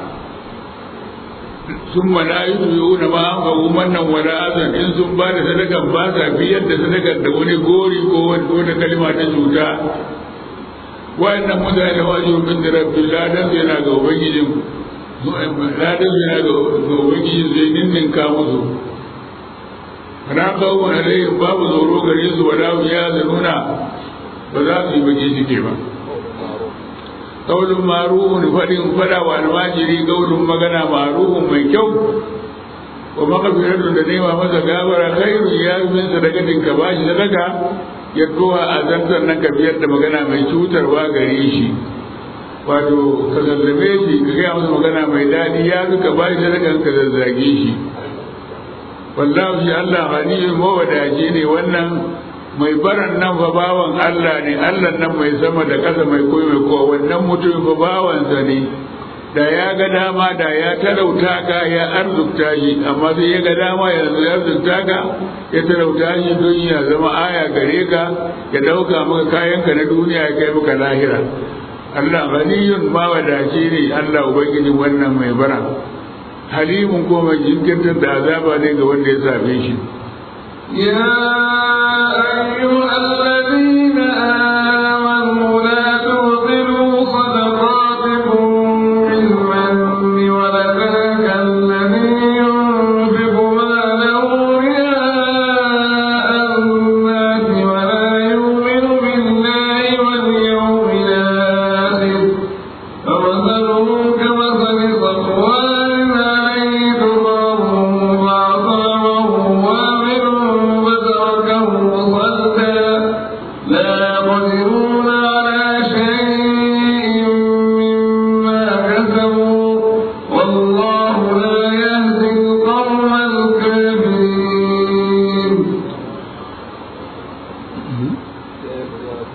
sun mana yi na ma an fagu mannan wala azan in sun ba da sadakan ba sa biyar da sadakar da wani gori ko wata kalma ta cuta wa'annan mutane wajen min da rabbi ladan su yana ga ubangijin ladan su yana ga ubangijin zai ninninka musu na kawo alaihim babu tsoro gare su wala ya zanuna ba za su yi baki shike ba kaulun maruhun faɗin faɗa wa almajiri kaulun magana maruhun mai kyau wa makafiratun da nema masa gabara khairu ya yi min sadakatin ka ba shi sadaka ya towa a zantar nan ka biyar da magana mai cutarwa gare shi wato ka zallabe shi ka gaya masa magana mai daɗi ya fi ka ba shi sadakan ka zazzage shi wallahu shi Allah ghaniyyun mawadaci ne wannan mai baran nan fa bawan Allah ne Allah nan mai sama da ƙasa mai koyi mai kowa wannan mutum fa bawansa ne da ya ga dama da ya talauta ka ya arzukta shi amma sai ya ga dama yanzu ya arzukta ka ya talauta shi don ya zama aya gare ka ya ɗauka maka kayanka na duniya ya kai maka lahira Allah ghaniyun mawadaci ne Allah ubangijin wannan mai bara halimun ko mai jinkirtar da azaba ne ga wanda ya same shi يا أيها الذين آمنوا لا تبطلوا صدقاتكم بالمن والأذى كالذي ينفق ماله رياء الناس ولا يؤمن بالله واليوم الآخر فمثله كمثل صفوان عليه تراب فأصابه وابل فتركه صلدا لا يقدرون على شيء مما كسبوا والله لا يهدي القوم الكافرين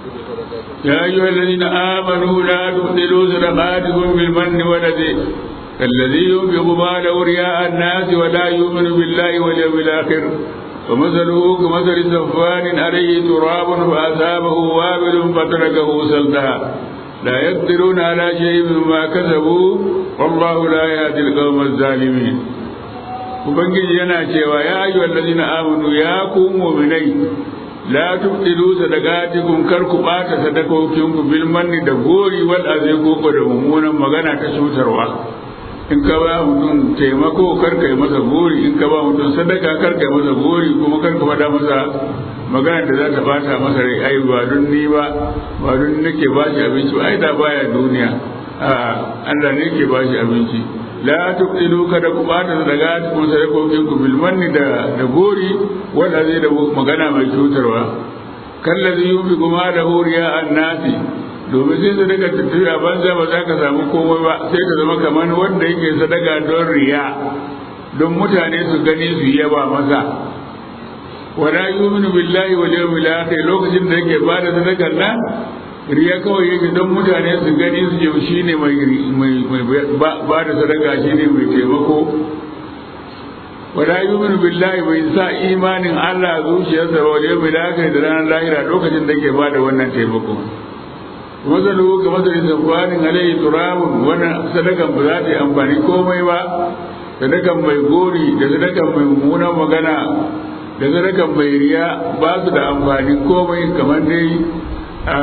يا أيها الذين آمنوا لا تبطلوا صدقاتكم بالمن والذي الذي ينفق ماله رياء الناس ولا يؤمن بالله واليوم الآخر ومثله كمثل صفان عليه تراب فأصابه وابل فتركه سلدا لا يقدرون على شيء مما كسبوا والله لا يهدي القوم الظالمين ubangiji yana cewa ya ayyuha allazina amanu ya ku mu'minai la tubtilu sadaqatikum kar ku bata sadakokinku bil manni da gori wal azai ko da mummunan magana ta cutarwa in ka ba mutum taimako kar kai masa gori in ka ba mutum sadaka kar kai masa gori kuma kar ka faɗa masa magana da za ta bata masa rai ai ba don ni ba ba don nake ba shi abinci ai da baya duniya a Allah ne ke ba shi abinci la tubtilu kada ku bata daga cikin sadakokin ku bil manni da da gori wanda zai da magana mai cutarwa kallazi yubi kuma da huriya annasi domin sai sadaka ta tafi a banza ba za ka samu komai ba sai ka zama kamar wanda yake sadaka don riya don mutane su gani su yaba masa wala yu'minu billahi wal yawmil akhir lokacin da yake bada sadakar nan riya kawai yake don mutane su gani su je shine mai mai ba da sadaka shine mai taimako wala yu'minu billahi bai sa imanin Allah zuciyarsa wal yawmil akhir da ranar lahira lokacin da yake bada wannan taimako mazalu ga mazalin zafanin alayhi turabun wannan sadakan ba za ta yi amfani komai ba sadakan mai gori da sadakan mai mummunan magana da sadakan mai riya ba su da amfani komai kamar dai a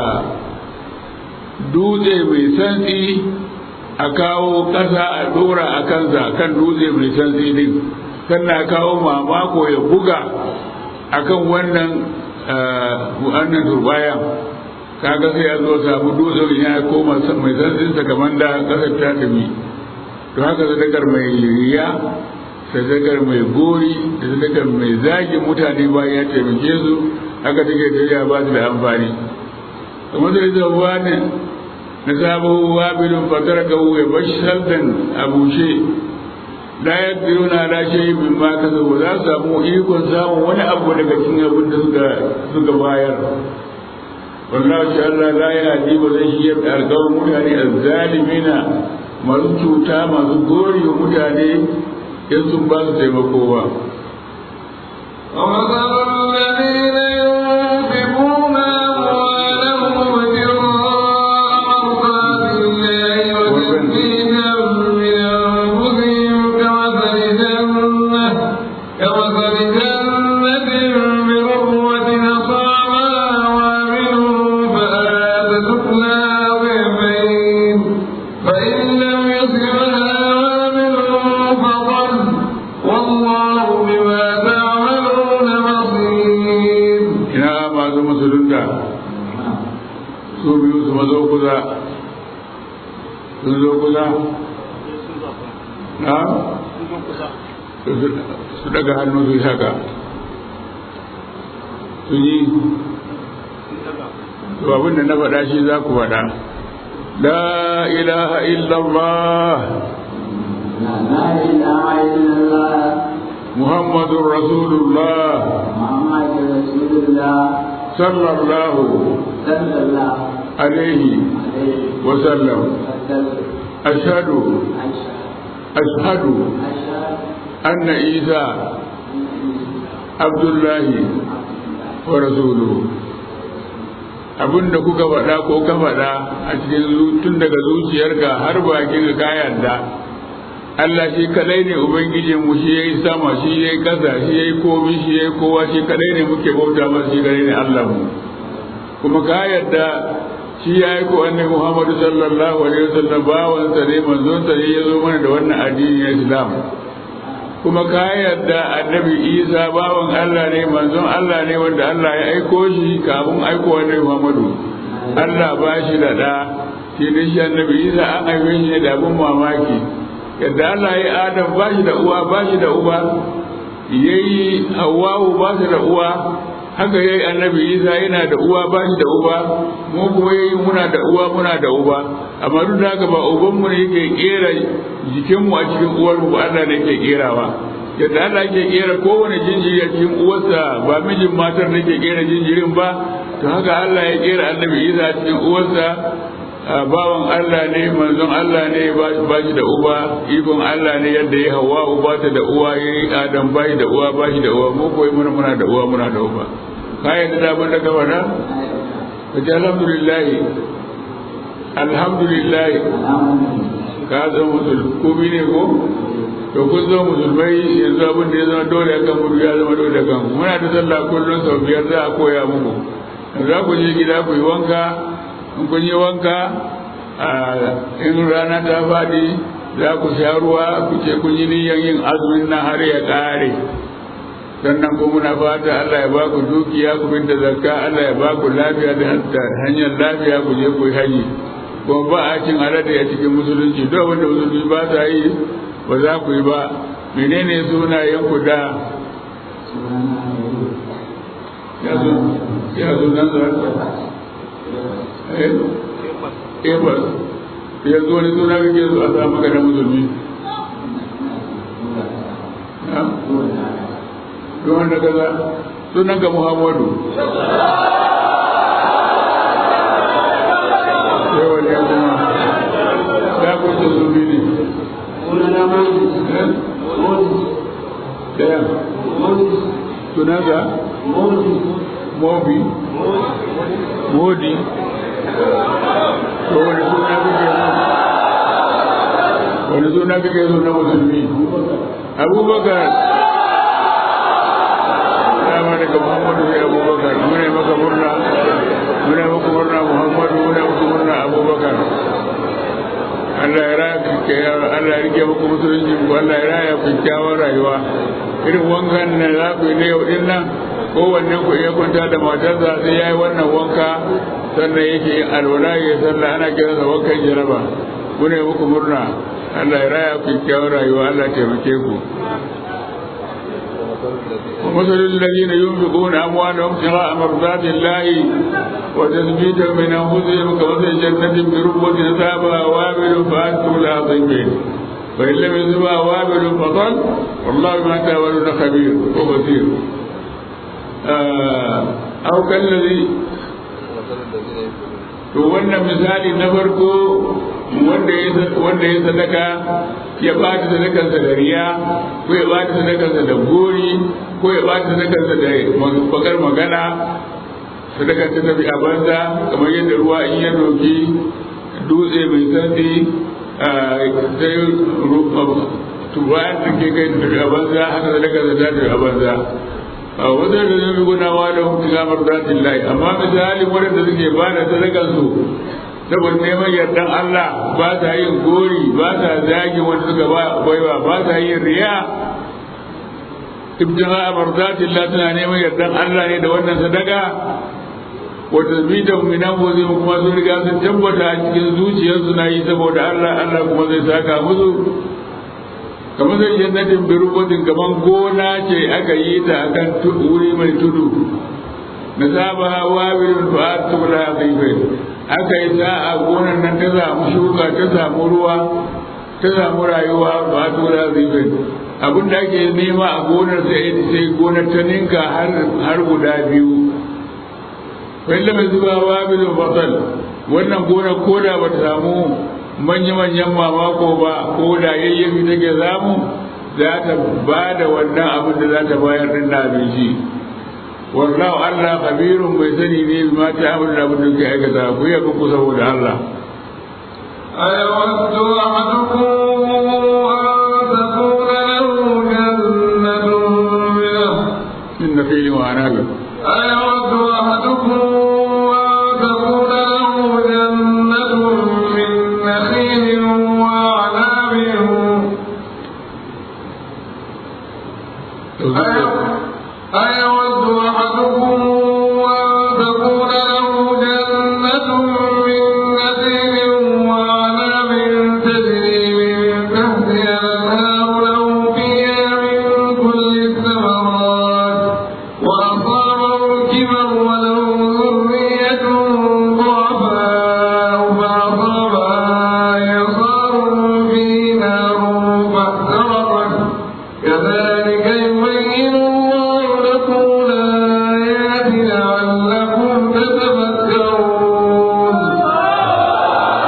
dutse mai santsi a kawo ƙasa a ɗora a kansa kan dutse mai santsi din sannan a kawo mamako ya buga akan wannan wannan turbayan kaga sai ya zo samu dutsen ya koma mai santsinsa kamar da ƙasar ta tafi to haka sadakar mai riya sadakar mai gori da sadakar mai zagin mutane bayan ya taimake su haka take tafiya ba su da amfani kamar da ita wani na sabo wabilin fatar ka ya bashi saldan a bushe la yaqdiruna la shay'in mimma kasabu za su samu ikon samun wani abu daga cikin abin da suka suka bayar wallahi shi Allah la yahdi wa zai shiyar da alƙawar mutane azzalimina masu cuta masu gori wa mutane in sun ba su taimako ba ومثل الذين ينفقون أموالهم ابتغاء مرضات الله وتثبيتا من أنفسهم كمثل جنة كمثل جنة بربوة أصابها وابل فآتت أكلها ضعفين فإن لم يصبها وابل فضل والله بما تعملون بصير ina masu musulunta su biyu su mazo kusa sun zo kusa na su daga hannu su yi haka su yi to abin da na faɗa shi za ku faɗa la ilaha illallah لا إله إلا الله muhammadun rasulullah محمد رسول الله sallallahu صلى الله alaihi عليه wasallam وسلم ashhadu أشهد ashhadu أشهد anna isa abdullahi wa rasuluhu abinda kuka faɗa ko ka faɗa a cikin zu- tun daga zuciyarka har bakin ka yarda Allah shi kadai ne ubangijin mu shi yayi sama shi yayi kasa shi yayi komai shi yayi kowa shi kadai ne muke bauta masa shi kadai ne Allah mu kuma ka yarda shi ya yi ko annabi Muhammadu sallallahu alaihi wasallam bawan sa ne manzon sa ne ya zo mana da wannan addini na Islam kuma ka yarda annabi Isa bawan Allah ne manzon Allah ne wanda Allah ya aiko shi kafin aiko annabi Muhammadu Allah ba shi da da shi ne shi annabi Isa an haife shi ne da abin mamaki yadda Allah ya Adam ba shi da uwa ba shi da uba yayi Hawwa ba shi da uwa haka yayi annabi Isa yana da uwa ba shi da uba mu kuma yayi muna da uwa muna da uba amma duk da haka ba uban mu ne yake kera jikin mu a cikin uwar mu Allah ne yake kerawa yadda Allah yake kera kowane jinjiri a cikin uwarsa ba mijin matar da ke kera jinjirin ba to haka Allah ya kera annabi Isa a cikin uwarsa bawan Allah ne manzon Allah ne ba shi da uba ikon Allah ne yadda ya hawa uba ta da uwa ya yi adam ba shi da uwa ba shi da uwa mu koyi muna muna da uwa muna da uba ka yadda da abin da ka faɗa ka ce alhamdulillah alhamdulillah ka zama musulmi ne ko to kun zo musulmai yanzu abin da ya zama dole akan mu ya zama dole kan muna da sallah kullum sau biyar za a koya muku za ku je gida ku yi wanka in kun yi wanka in rana ta faɗi za ku sha ruwa ku ce kun yi niyyar yin azumin nan har ya ƙare sannan ko muna fata Allah ya ba ku dukiya ku bin da zakka Allah ya ba ku lafiya da hanyar lafiya ku je ku yi haji kuma ba a cin alade a cikin musulunci duk wanda musulunci ba ta yi ba za ku yi ba menene sunayen ku da ya zo nan da Ebas, yanzu wani suna kake so a sa maka na musulmi. Don wanda kaza, sunan ka Muhammadu. Yawa ne kuma, ya kusa zumbi ne. Daya. Sunanka? Mobi. Modi. to wani suna kake wani suna kake so na musulmi abubakar dama daga muhammadu sai abubakar muna maka murna muna maka murna muhammadu muna maka murna abubakar Allah ya raya Allah ya rike muku musulunci ku Allah ya raya ku kyawar rayuwa irin wankan na za ku yi na yau din nan kowanne ku iya kwanta da matarsa sai ya yi wannan wanka sannan yake yin alwala ya sallah ana kira sa wankan jaraba ku ne muku murna Allah ya raya ku kyawar rayuwa Allah ya taimake ku ومثل الذين ينفقون أموالهم ابتغاء مرضات الله وتثبيتا من أنفسهم كمثل جنة بربوة أصابها وابل فأنتم لا طيبين فإن لم يصبها وابل فطل والله بما تعملون خبير وبصير آه أو كالذي to wannan misali na farko wanda ya sadaka ya bata sadakarsa da riya ko ya bata sadakarsa da gori ko ya bata sadakarsa da bakar magana sadakar ta tafi a banza kamar yadda ruwa in ya doki dutse mai sandi sai tubayan da ke kai tafi a banza haka sadakarsa ta tafi a banza wajen da zai gunawa da hutu gamar zatin lai amma misalin waɗanda suke ba da sadakansu saboda neman yardan Allah ba sa yin gori ba sa zagi wanda suka baiwa ba sa yin riya ibtira marzatin Allah tana neman yardan Allah ne da wannan sadaka wata bidan minan wazi kuma sun riga sun tabbata a cikin zuciyarsu na yi saboda Allah Allah kuma zai saka musu kamar zai jannatin birubutin gaban gona ce aka yi ta akan wuri mai tudu na saba hawa birin fa'ad tubula zaibai aka yi ta a gonar nan ta samu shuka ta samu ruwa ta samu rayuwa fa'ad tubula zaibai abin da ake nema a gonar sai sai gonar ta ninka har guda biyu wanda mai zuba wa birin fasal wannan gonar koda ba ta samu manya-manyan mamako ba ko da yayyafi take zamu za ta ba da wannan abin da za ta bayar din na abinci wallahu Allah kabirun bai sani ne bi ma ta abin da abin da ke aikata ku yi ku saboda Allah أيود أحدكم أن تكون له جنة من إن في وعناب أيود أحدكم أن تكون له جنة من نخيل وأعناب أيود أحدكم أن تكون له جنة من نخيل وأعناب تجري من تحتها الأنهار له فيها من كل الثمرات وأصابه الكبر وله ذرية ضعفاء فأصابها إعصار فيه نار فاحترقت كذلك يبين الله لكم الآيات لعلكم تتفكرون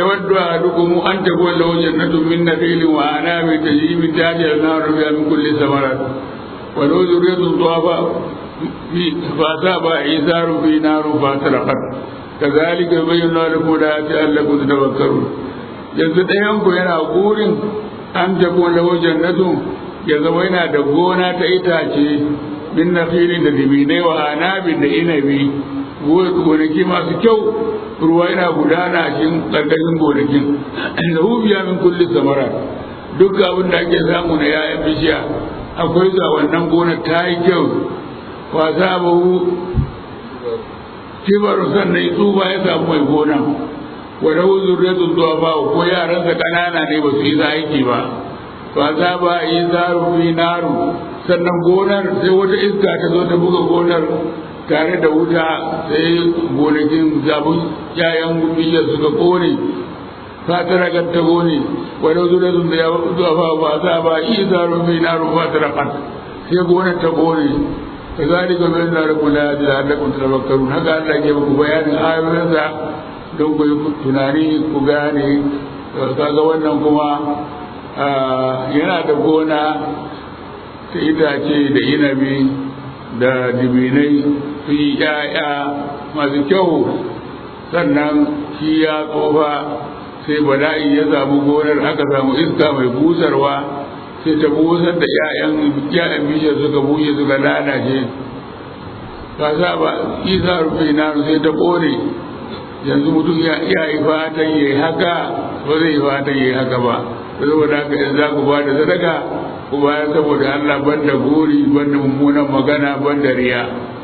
يود أحدكم أن تكون له جنة من نخيل وأعناب تجري من تحتها النار فيها من كل ثمرات وله ذرية ضعفاء فأصابها إيثار في نار فاحترقت كذلك يبين الله لكم الآيات لعلكم تتفكرون yanzu ɗayanku yana burin an tafi lahu jannatu ya zama yana da gona ta itace min nakhilin da dibinai wa anabin da inabi gonaki masu kyau ruwa yana gudana a cikin ƙarƙashin gonakin da hubiya min kulli samara duk abin da ake samu na yayan bishiya akwai zuwa wannan gona ta yi kyau wa sabahu kibaru sannan tsufa ya samu mai gona wa lahu zurriyatun du'afa ko yaransa kanana ne ba su yi aiki ba fa za ba yi zaru fi naru sannan gonar sai wata iska ta zo ta buga gonar tare da wuta sai gonakin zabun yayan bishiyar suka kone fatara kan ta gone wa lahu zurriyatun du'afa ba za ba yi zaru fi naru fatara kan sai gonar ta kone kazalika bayan da rabbul alamin la'allakum tadhakkarun haka Allah ke muku bayanin ayoyinsa don ku yi tunani ku gane kaga wannan kuma yana da gona ta itace da inabi da dibinai su yi ‘ya'ya masu kyau sannan shi ya tsofa sai bala'i ya samu gonar aka samu iska mai busarwa sai ta busar da ‘ya'yan ‘ya'yan bishiyar suka bushe suka lalace ka sa ba isa rufe na sai ta ƙone yanzu mutum ya yi fatan ya yi haka ba zai yi fatan ya yi haka ba saboda haka in za ku ba da sadaka ku bayar saboda Allah banda gori banda mummunan magana banda riya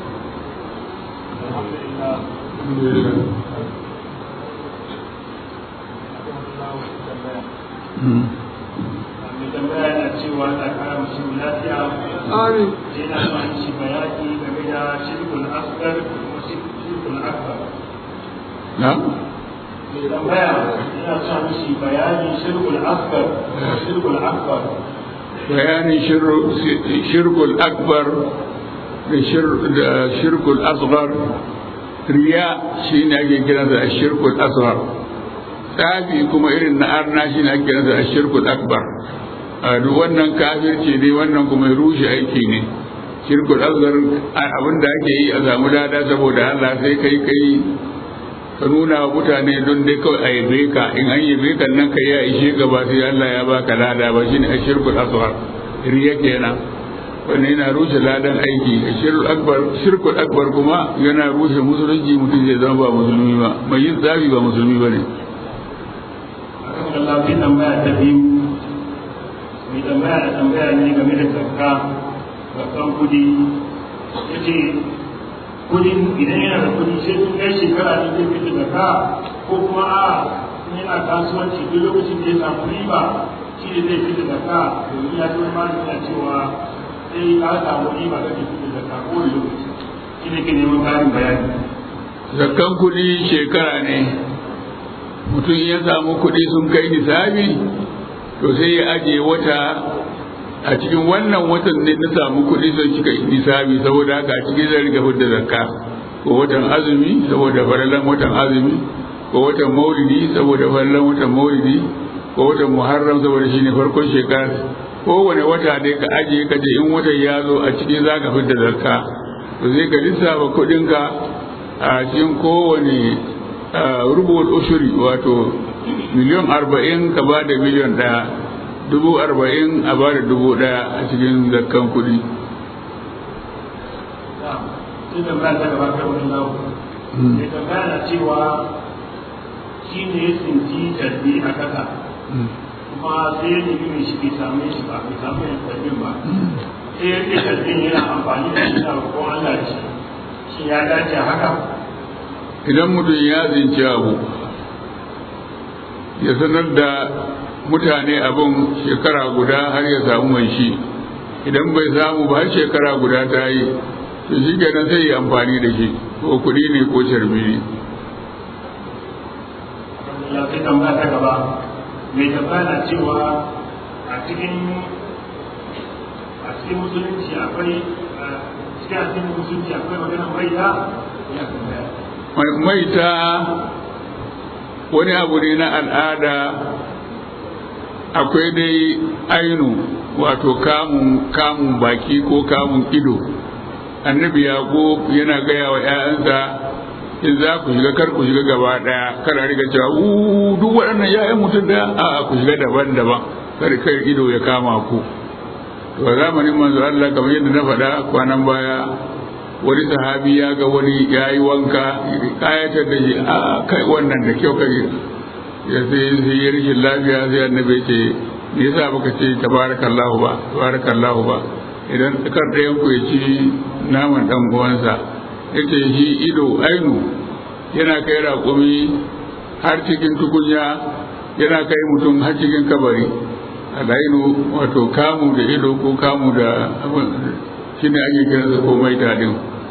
mai tambaya na cewa ta kara mashi lafiya Amin. yana son shi bayani game da shirkul asgar da kuma shirkul akbar na mai tambaya yana son shi bayani shirkul asgar da shirkul akbar bayanin shirkul akbar da shirkul asghar riya shi ne ake kiransa a shirkul asghar tsafi kuma irin na arna shi ne ake kiransa a shirkul akbar a duk wannan kafirci ne wannan kuma rushe aiki ne shirkul asghar abin da ake yi a samu lada saboda Allah sai kai kai ka nuna wa mutane don dai kawai a yabe ka in an yabe ka nan ka ya ishe gaba sai Allah ya baka lada ba shine a shirkul asghar riya kenan wannan yana rushe ladan aiki a shirkul akbar shirkul akbar kuma yana rushe musulunci mutum zai zama ba musulmi ba mai yin tsafi ba musulmi ba ne Allah bai tambaya ta biyu mai tambaya da tambaya ne game da zakka zakkan kudi ya ce kudin idan yana da kudi sai sun kai shekara ne zai fita zakka ko kuma a in yana kasuwanci duk lokacin da ya samu riba shi ne zai fita zakka domin ya zama malami na cewa sai ka samu riba kake fita zakka ko da lokaci shi ne ke neman karin bayani zakkan kuɗi shekara ne mutum ya samu kuɗi sun kai nisabi to sai ya ajiye wata a cikin wannan watan ne na samu kuɗi sun cika nisabi saboda haka a cikin zai riga fidda zakka ko watan azumi saboda farallan watan azumi ko watan maulidi saboda farallan watan maulidi ko watan muharram saboda shine farkon shekara kowane wata dai ka ajiye ka ce in watan ya zo a cikin za ka fidda zakka to sai ka lissafa kuɗinka a cikin kowane rubul ushuri wato miliyan arba'in ka ba da miliyan ɗaya dubu arba'in a ba da dubu ɗaya a cikin zakkan kuɗi sai da ba ta gaba kan wani lau mai tambaya na cewa shi ne ya tsinci tarbi a kasa kuma sai ya nemi mai shi bai same shi ba bai samu yin tarbin ba sai ya ce tarbin yana amfani da shi na ko Allah da shi shi ya dace haka idan mutum ya zinci abu ya sanar da mutane abin shekara guda har ya samu mai shi idan bai samu ba har shekara guda ta yi to shi kenan sai ya amfani da shi ko kuɗi ne ko sharbi ne ya sai tambaya ta gaba mai tambaya na cewa a cikin a cikin musulunci akwai a cikin addinin musulunci akwai maganar maida ya tambaya maita wani abu ne na al'ada akwai dai ainu wato kamun kamun baki ko kamun ido annabi yaƙo yana gaya wa 'ya'yansa in za ku shiga kar ku shiga gaba daya kar a riga cewa u duk waɗannan ya'yan mutum da a ku shiga daban-daban kar kai ido ya kama ku to a zamanin manzo Allah kamar yadda na faɗa kwanan baya wani sahabi ya ga wani ya yi wanka kayatar da shi a kai wannan da kyau kai ya sai sai ya rishin lafiya sai annabi ce me yasa baka ce tabarakallahu ba tabarakallahu ba idan kar ɗayan ku ya ci naman dan uwansa yace shi ido ainu yana kai raƙumi har cikin tukunya yana kai mutum har cikin kabari alainu wato kamu da ido ko kamu da shi ne ake kiransa ko mai tadin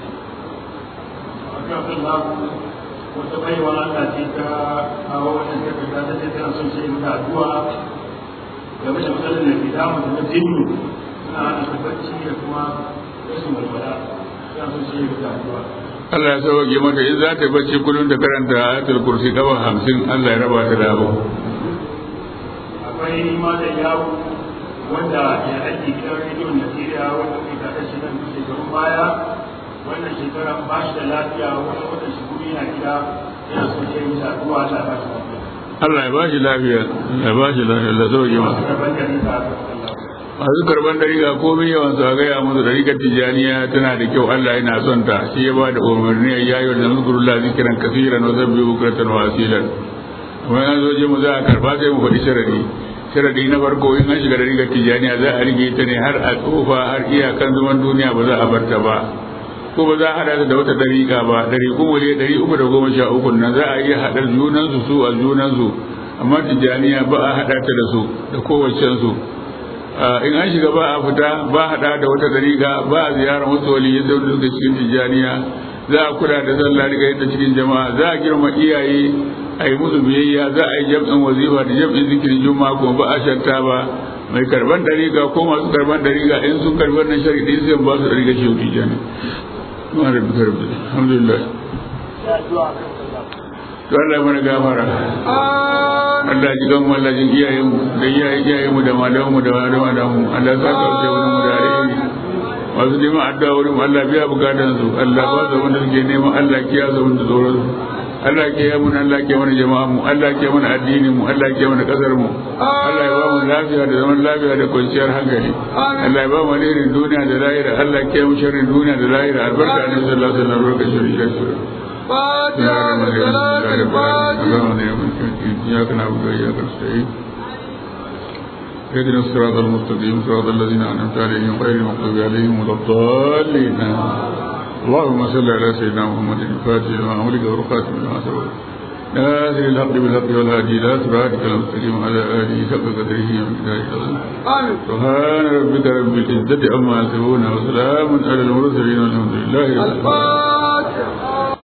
wata baiwa Allah ce ta kawo wannan takarda ta ce tana son sai mata addu'a game da matsalar da ke damu da jinnu suna hana ta bacci da kuma rashin walwala tana son sai mata addu'a Allah ya sauke mata in za ta bacci kullum da karanta ayatul kursi kafa hamsin Allah ya raba ta da abu akwai malam yawo wanda ya aiki gidan rediyon Najeriya wanda kai ta shi nan shekarun baya wannan shekara ba shi da lafiya wani wata shekaru yana gida yana son sai mata addu'a Allah ya ba shi lafiya Allah ya ba shi lafiya Allah ya ba shi lafiya Allah ya sauke mata karban gari ta Allah masu karban dariga komai yawan su a gaya musu dariƙar tijjaniya tana da kyau Allah yana son ta shi ya ba da umarni ya yi wa zikirullah zikiran kasiran wa zabbi bukratan wa asilan kuma an zo je mu za a karba sai mu faɗi sharadi sharadi na farko in an shiga dariƙar tijjaniya za a rige ta ne har a tsofa har iyakan zaman duniya ba za a bar ta ba ko ba za a haɗa ta da wata dariƙa ba ɗari kuma ne ɗari uku da goma sha uku nan za a iya haɗa junansu su a junansu amma tijjaniya ba a haɗa ta da su da kowacensu in an shiga ba a fita ba a hada da wata dariƙa ba a ziyarar wasu waliyyai da wanda suka cikin tijjaniya za a kula da sallah daga yadda cikin jama'a za a girma iyaye a yi musu biyayya za a yi jam'in wazifa da jam'in zikirin juma'a kuma ba a shanta ba mai karban dariƙa ko masu karban dariƙa in sun karbi wannan shari'i sai ba su dariƙa shi tijjani alhamdulillah to Allah mana gafara Allah ji gan Allah jin iyayen mu da iyayen iyayen mu da malaman mu da malaman da mu Allah sa ka wuce wurin mu da alheri masu neman addu'a wurin mu Allah biya bukatan su Allah ba su wanda suke neman Allah kiya su wanda tsoron su Allah ke yi mun Allah ke mana jama'a mu Allah ke mana addinin mu Allah ke mana kasar mu Allah ya ba mu lafiya da zaman lafiya da kwanciyar hankali Allah ya ba mu alherin duniya da lahira Allah ke mu sharrin duniya da lahira albarka ne sallallahu alaihi wasallam barka shirin shirin فاتحة صلاة الفاتحة إياك نعبد وإياك نستعين اهدنا الصراط المستقيم صراط الذين أنعمت عليهم غير المغضوب عليهم ولا الضالين اللهم صل على سيدنا محمد الفاتح لما أمرك والخاتم لما سبق ناصر الحق بالحق والهادي إلى صراطك المستقيم على آله حق قدره ومقداره العظيم آمين سبحان ربك رب العزة عما يصفون وسلام على المرسلين والحمد لله رب العالمين الفاتحة